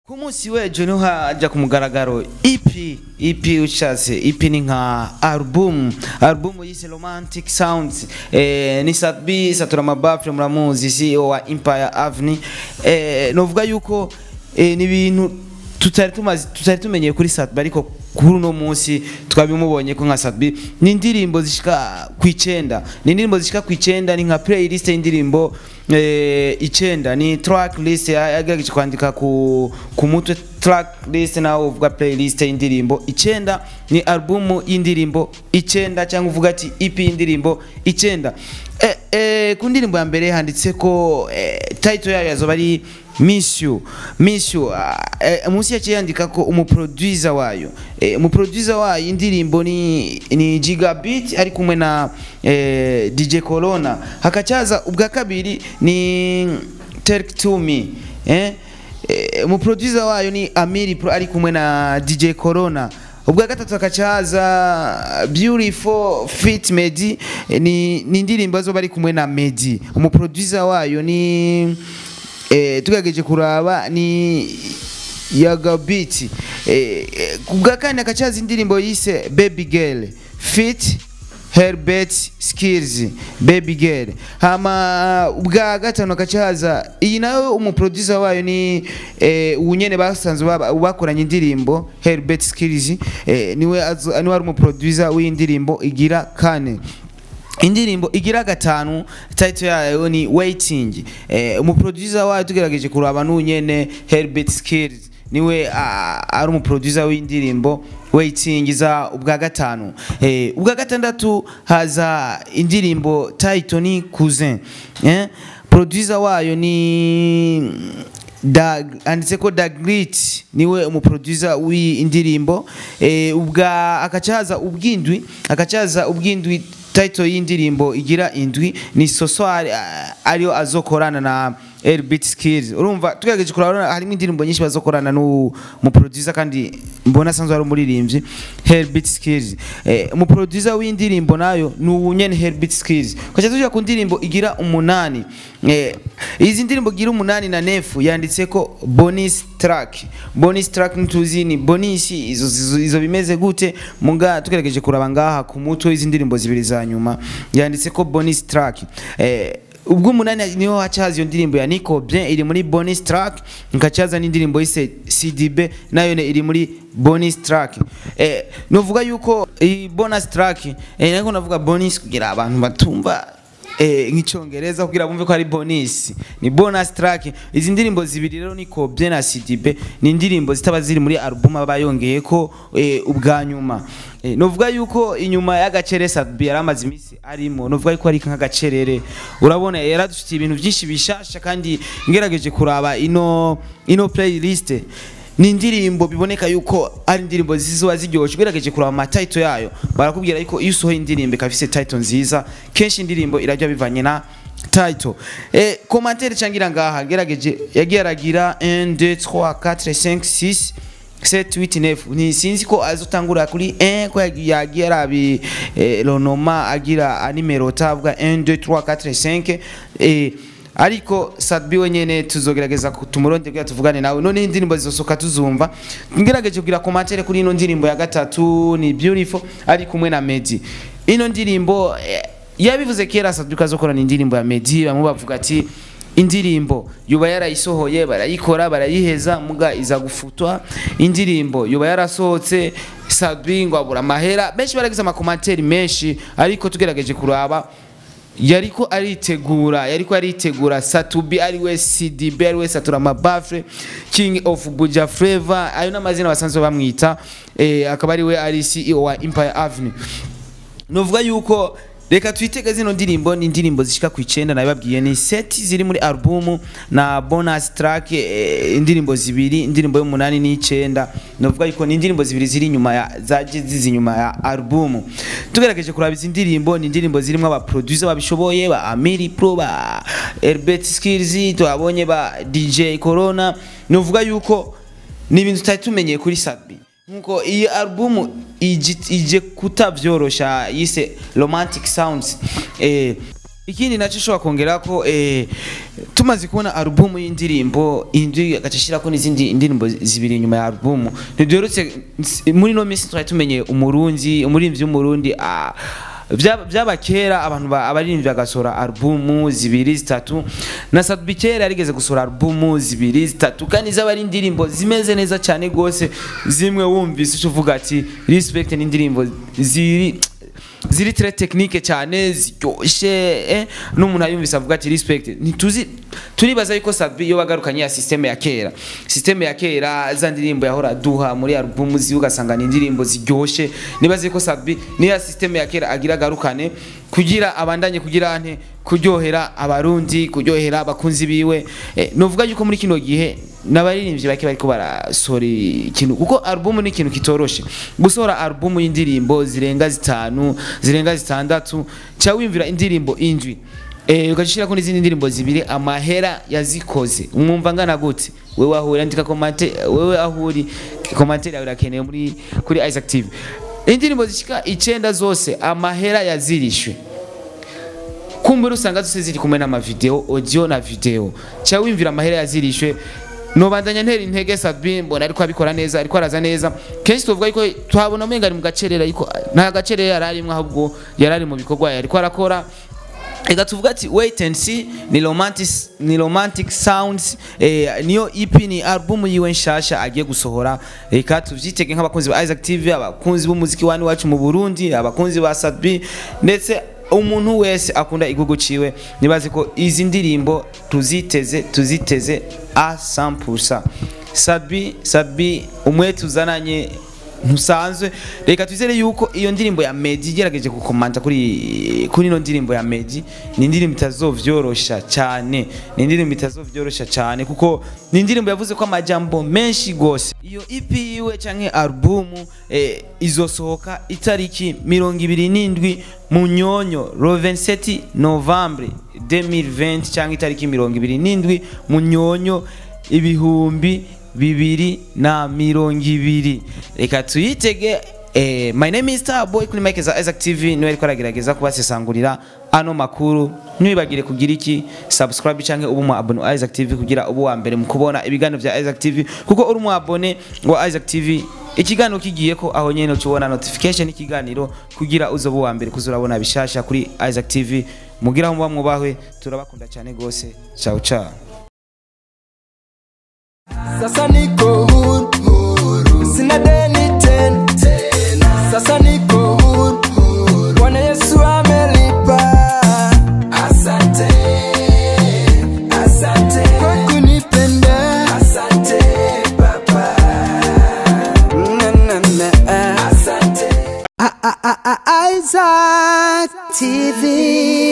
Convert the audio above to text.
ku munsi w'ejo niho hajya ku mugaragaro EP EP ushatse EP ni nka album album yise romantic sounds eh, ni Satbi Satura Mabafre muramuzi CEO wa Empire Avenue eh, novuga yuko eh, ni ibintu tutari tumaze tutari tumenyeye kuri Satbi ariko kuri uno munsi twabimubonye ko nka Satbi ni indirimbo zishika ku icenda ni indirimbo zishika ku icenda ni nka playlist y'indirimbo eh, icenda ni track list yagerageje kwandika ku ku mutwe track list nawe uvuga playlist y'indirimbo icenda ni album y'indirimbo icenda cyangwa uvuga ati EP y'indirimbo icenda eh, eh, ku ndirimbo ya mbere handitse ko eh, title yayo yazoba ari Miss You Miss You uh, eh, munsi yaciye yandika ko umuproducer wayo eh, umuproducer wayo indirimbo ni ni Gigabit ari kumwe na eh, DJ Corona hakacaza ubwa kabiri ni Take to Me eh eh, umuproducer wayo ni Amiri Pro ari kumwe na DJ Corona ubwa gatatu akacaza beautiful fit Medi eh, ni ni indirimbo zo bari kumwe na Medi umuproducer wayo ni eh, tugerageje kuraba ni yagabiti eh, eh, kubwa kane akacaza indirimbo yise baby girl fit Herbert Skills Baby Girl hama ubwa gatano akacaza iyi nayo umuproducer wayo ni eh, unyene basanzwe baba- bakoranye indirimbo Herbert Skills eh, niwe azo- niwe ari umuproducer w'indirimbo igira kane indirimbo igira gatanu title yayo ni waiting eh, umuproducer wayo tugerageje kuraba n'unyene Herbert Skills niwe ah, ari umuproducer w'indirimbo waiting za ubwa gatanu eh, ubwa gatandatu haza indirimbo title ni cousin eh, producer wayo ni Dag anditse ko Dagrit niwe umuproducer w'indirimbo eh, ubwa akacaza ubwindwi akacaza ubwindwi title y'indirimbo igira indwi ni Soswari ah, ariyo azokorana na Airbeat Skills urumva tugerageje kurabona harimo indirimbo nyinshi bazokorana n'u mu producer kandi mbona sanzwe ari umuririmbyi Airbeat Skills eh, mu producer w'indirimbo nayo ni unyene Airbeat Skills kwacha tujya ku ndirimbo igira umunani eh, izi ndirimbo igira umunani na nefu yanditse ko bonus track bonus track ntuzi ni bonus izo, izo, izo bimeze gute muga tugerageje kuraba ngaha ku mutwe izi ndirimbo zibiri za nyuma yanditse ko bonus track eh, ubwo umunani niho hacaza iyo ndirimbo ya Nico Bien iri muri bonus track nkacaza n'indirimbo yise CDB nayo ne iri muri bonus track eh novuga yuko iyi bonus track eh nako navuga bonus kugira abantu batumva eh nk'icyongereza kugira bumve ko ari bonus ni bonus track izi ndirimbo zibiri rero Nico Bien na CDB ni indirimbo zitaba ziri muri album aba yongeye ko eh, ubwa nyuma Eh, novuga yuko inyuma y'agacere Sadbi yari amaze iminsi arimo novuga yuko ari nk'agacerere urabona yaradufitiye ibintu byinshi bishasha kandi ngerageje kuraba ino ino playlist ni indirimbo biboneka yuko ari indirimbo zizoba ziryoshye ugerageje kuraba amatitle yayo barakubwira yuko iyo usohoye indirimbo ikaba ifise title nziza kenshi indirimbo irajya bivanye na title eh commentaire cangira ngaha gerageje yagiye aragira 1 2 3 4 5 6 7 8 9 ni sinzi ko azotangura kuri 1 ko yagiye arabi eh, ronoma agira animero tavuga 1 2 3 4 5 eh ariko Sadbi wenyene tuzogerageza tumuronde kugira tuvugane nawe none indirimbo zizosoka tuzumva ngerageje kugira commentaire kuri ino ndirimbo ya gatatu ni beautiful ari kumwe na Medi ino ndirimbo eh, yabivuze kera Sadbi kazokorana indirimbo ya Medi bamwe bavuga ati indirimbo yuba yarayisohoye barayikora barayiheza muga iza gufutwa indirimbo yuba yarasohotse Sadbi ngo abura amahera benshi baragize amakomantere menshi ariko tugerageje kuraba yariko aritegura yariko aritegura Satubi ari we CDB ari we Satura Mabafre King of Buja Flavor ayo n'amazina basanzwe bamwita eh, akaba ari we ari CEO wa Empire Avenue novuga yuko reka twitege zino ndirimbo ni indirimbo zishika ku icenda nabibabwiye ni set ziri muri album na bonus track eh, indirimbo zibiri indirimbo y'umunani n'icenda novuga yuko ni indirimbo zibiri ziri inyuma ya zaje zizi inyuma ya album tugerageje kuraba izi ndirimbo ni indirimbo zirimo aba producer babishoboye ba Amiri Pro ba Herbert Skills twabonye ba DJ Corona novuga yuko ni ibintu tutari tumenyeye kuri Sadbi nkuko iyi album ije ije kutavyorosha yise romantic sounds eh ikindi nacyo ushobora kongera ko eh, tumaze kubona alubumu y'indirimbo indi agaca ashyirako n'izindi indirimbo zibiri inyuma ya alubumu ntibyoretse muri ino minsi twari tumenye umurunzi umuririmvyi w'umurundi ah, Vya- vyaba kera abantu ba- abaririmbyi bagasohora alubumu zibiri zitatu na Sadbi kera yarigeze gusohora alubumu zibiri zitatu kandi zaba ari indirimbo zimeze neza cyane gose zimwe wumvise uca uvuga ati respect ni indirimbo ziri ziri très technique cyane ziryoshe eh? n'umuntu ayumvise avuga ati respect ntituzi turibaza yuko Sadbi yo bagarukanye ya systeme ya kera systeme ya kera za ndirimbo yahora duha muri album zi ugasanga ni indirimbo ziryoshe nibaza yuko Sadbi niya systeme ya kera agira garukane kugira abandanye kugira ante kuryohera abarundi kuryohera abakunzi biwe eh, novuga yuko muri kino gihe n'abaririmbyi bake bariko barasohora ikintu kuko album ni ikintu kitoroshe gusohora album y'indirimbo zirenga zitanu zirenga zitandatu ca wimvira indirimbo indwi eh ugashirako n'izindi ndirimbo zibiri amahera yazikoze umwumva ngana gute wewe ahuri andika komante wewe ahuri komante yawe irakenewe muri kuri Isaac TV indirimbo zishika icenda zose amahera yazirishwe kumbura usanga zose ziri kumwe n'amavideo audio na video ca wimvira amahera yazirishwe nobandanya ntera intege Sabin mbona ariko abikora neza ariko araza neza kenshi tuvuga yuko twabona umenga ari mu gacerera ariko nta gacerera yararimwe ahubwo yarari mu bikorwa yariko arakora Ega tuvuga ati wait and see ni romantic ni romantic sounds eh, niyo EP ni album yiwe nshasha agiye gusohora reka tuvyitege nk'abakunzi ba Isaac TV abakunzi b'umuziki wani wacu mu Burundi abakunzi ba Sadbi ndetse umuntu wese akunda igihugu ciwe nibaze ko izi ndirimbo tuziteze tuziteze a 100% Sadbi Sadbi umwe tuzananye ntusanzwe reka twizere yuko iyo ndirimbo ya Medi igerageje gukomanta kuri kuri ino ndirimbo ya Medi ni indirimbo itazovyorosha cyane ni indirimbo itazovyorosha cyane kuko ni indirimbo yavuze ko amajambo menshi gose iyo EP yiwe canke album eh, izosohoka itariki mirongo ibiri n'indwi mu nyonyo le 27 novembre 2020 canke itariki mirongo ibiri n'indwi mu nyonyo ibihumbi bibiri na mirongo ibiri reka tuyitege eh, my name is Starboy kuri Mike za Isaac TV niwe ariko aragerageza kubasesangurira ano makuru ntibagire kugira iki subscribe canke ubu mu abone wa Isaac TV kugira ubu wa mbere mu kubona ibiganiro vya Isaac TV kuko uri mu abone wa Isaac TV ikiganiro kigiye ko aho nyene ucubona notification ikiganiro kugira uzobe wa mbere kuzurabona bishasha kuri Isaac TV mugira muba mwubahwe turabakunda cyane gose ciao ciao Sasa niko huru, huru. Sina deni tena Sasa niko huru, huru. Bwana Yesu amelipa Asante Asante Kwa kunipenda Asante Baba na, na, na. Asante Isaac TV